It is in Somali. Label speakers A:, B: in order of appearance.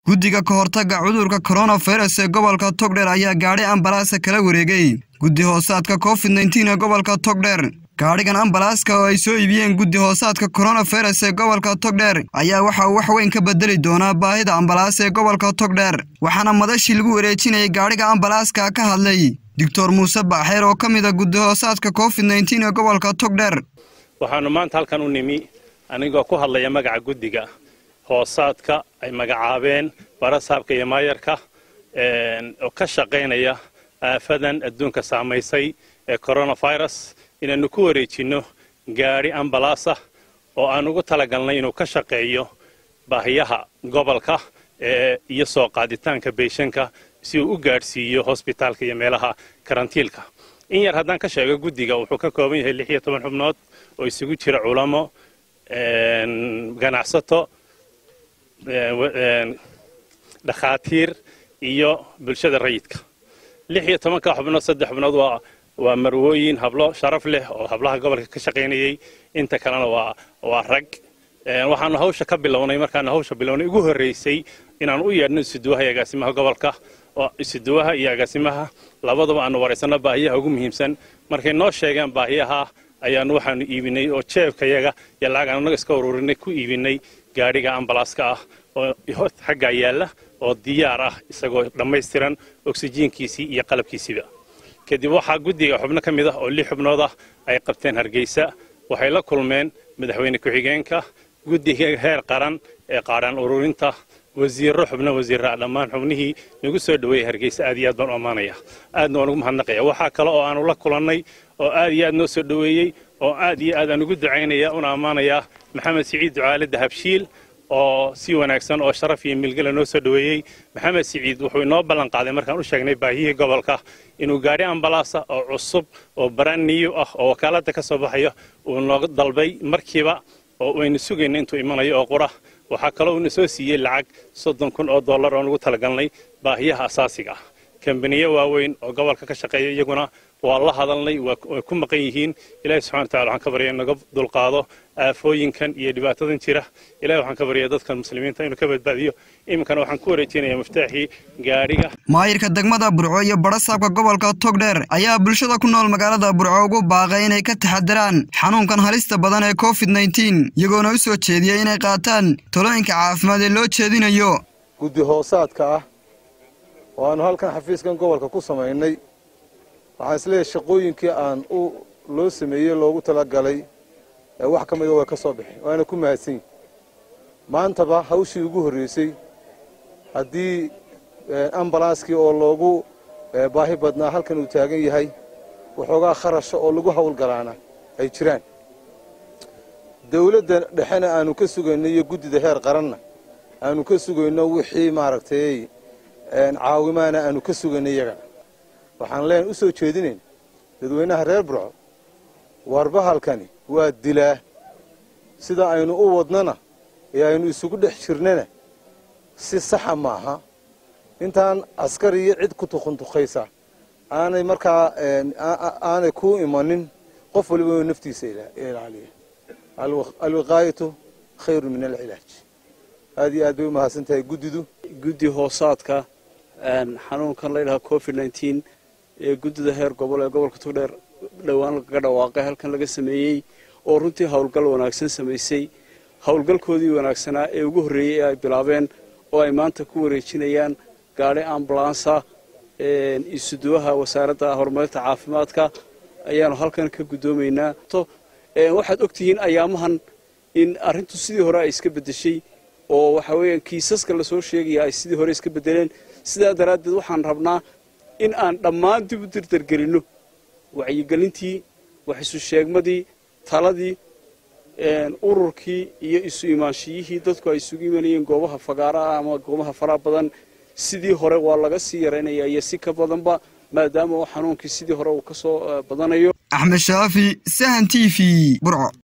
A: guddiga ka hortagga cudurka koronafirus ee gobolka togdheer ayaa gaadhi ambalaasa kala wareegay guddi hoosaadka covid nteen ee gobolka togdheer gaadhigan ambalaaska oo ay soo iibiyeen guddi hoosaadka koronafirus ee gobolka togdheer ayaa waxa uu wax weyn ka bedeli doonaa baahida ambalaas ee gobolka togdheer waxaana madashii lagu wareejinayay gaadhiga ambalaaska ka hadlay doctor muuse baaxeer oo ka mid a guddi hoosaadka covid nteen ee gobolka togdheer
B: waxaanu maanta halkan u nimi anigoo ku hadlaya magaca guddiga hoosaadka ay magacaabeen barasaabka iyo maayarka oo ka shaqaynaya aafadan adduunka saamaysay ee coronafirus inaannu ku wareejinno gaadhi ambalaasah oo aan ugu talagalnay inuu ka shaqeeyo baahiyaha gobolka iyo soo qaaditaanka beeshanka si uu u gaadhsiiyo hosbitaalka iyo meelaha karantiilka in yar haddaan ka sheego guddiga wuxuu ka kooban yahay lix iyo toban xubnood oo isugu jira culamo ganacsato dhakhaatiir iyo bulshada rayidka lix iyo tobanka xubnood saddex xubnood waa waa marwooyin hablo sharaf leh oo hablaha gobolka ka shaqaynayay inta kalena waa waa rag waxaanu hawsha ka bilownay markaanu hawsha bilownay ugu horraysay inaanu u yeedhno isuduwaha iyo agaasimaha gobolka oo isuduwaha iyo agaasimaha labadaba aanu waraysanno baahiyaha ugu muhiimsan markay noo sheegeen baahiyaha ayaanu waxaanu iibinay oo jeebkayaga iyo lacag aan annaga iska ururinay ku iibinay gaadhiga ambalaaska ah oo xaggaa yaalla oo diyaar ah isagoo dhammaystiran oksijiinkiisii iyo qalabkiisiiba kadib waxaa guddiga xubno ka mid ah oo lix xubnood ah ay qabteen hargeysa waxay la kulmeen madaxweyne ku-xigeenka guddiga heer qaran ee qaadhaan ururinta wasiirro xubno wasiirraa dhammaan xubnihii nagu soo dhoweeyey hargeysa aad iyo aad baan u ammaanaya aadna waan ugu mahadnaqaya waxaa kale oo aanu la kulannay oo aad iyo aad noo soo dhoweeyey oo aad iyo aad aan ugu ducaynaya una ammaanayaa maxamed siciid ducaale dahabshiil oo si wanaagsan oo sharaf iyo milgala noo soo dhoweeyey maxamed siciid wuxuu inoo ballan qaaday markaan u sheegnay baahiyihii gobolka inuu gaadhi ambalaasa oo cusub oo baranniyo ah oo wakaaladda ka soo baxayo uu nooga dalbay markiiba oo waynu sugayna intuu imanayo oo qura waxaa kaloo uuna soo siiyey lacag soddon kun oo dollar oon ugu talagalnay baahiyaha asaasiga ah kambaniyo waaweyn oo gobolka ka shaqeeya iyaguna waa la hadalnay way ku maqan yihiin ilahi subxana watacala waxaan ka barya in naga dulqaado aafooyinkan iyo dhibaatadan jira ilahi waxaan ka barya dadkan muslimiinta inuu ka badbaadiyo iminkana waxaan ku wareejinaya miftaaxii gaadhiga
A: maayirka degmada burco iyo barasaabka gobolka togdheer ayaa bulshada ku nool magaalada burco ugu baaqay inay ka taxadiraan xanuunkan halista badan ee covid nteen iyagoona u soo jeediyey inay qaataan talooyinka caafimaad ee loo jeedinayo
C: guddi hoosaadka ah oo aanu halkan xafiiskan gobolka ku samaynay waxaan isleeyahay shaqooyinkii aan u loo sameeyey loogu talagalay wax ka mida way ka soo baxeen waana ku mahadsan yihin maantaba hawshii ugu horreysay haddii ambalaaskii oo loogu baahi badnaa halkan uu taagan yahay waxoogaa kharasha oo lagu howlgalaana ay jiraan dawladda dhexena aanu ka sugayno iyo guddida heer qaranna aanu ka sugayno wixii maaragtay caawimaana aanu ka sugayno iyagana waxaan leen u soo jeedinayn dadweynaha reer burco warbahalkani waa dilaa sida aynu u wadnana ee aynu isugu dhex jirnana si saxa maaha intaan askar iyo cid ku tukuntukhaysa aanay markaa aanay ku imanin qof waliba inuu naftiisa ilaaliya alwiqaayatu khayru min alcilaaj aad iyo aad bay u mahadsan tahay guddidu
D: guddi hoosaadka xanuunkan la ydhaha covid nteen ee guddida heer gobol ee gobolka togdheer dhowaan lagaga dhawaaqay halkan laga sameeyey oo runtii howlgal wanaagsan samaysay howlgalkoodii wanaagsanaa ee ugu horreeyey ee ay bilaabeen oo ay maanta ku wareejinayaan gaadhi ambulansa isuduwaha wasaaradda horumarinta caafimaadka ayaanu halkan ka guddoomaynaa waxaad ogtihiin ayaamahan in arrintu sidii hore ay iska beddeshay oo waxa weeyaan kiisaska lasoo sheegaya ay sidii hore iska beddeleen sidaa daraaddeed waxaan rabnaa in aan dhammaan dib u dirdargelinno wacyigelintii wax isu sheegmadii taladii ururkii iyo isu imaanshiyihii dadku ay isugu imanayeen goobaha fagaaraha ama goobaha faraha badan sidii hore waa laga sii yaraynaya iyo si ka badanba maadaama uu xanuunkii sidii hore uu ka soo badanayo
A: axmed shaafi sahan t v burco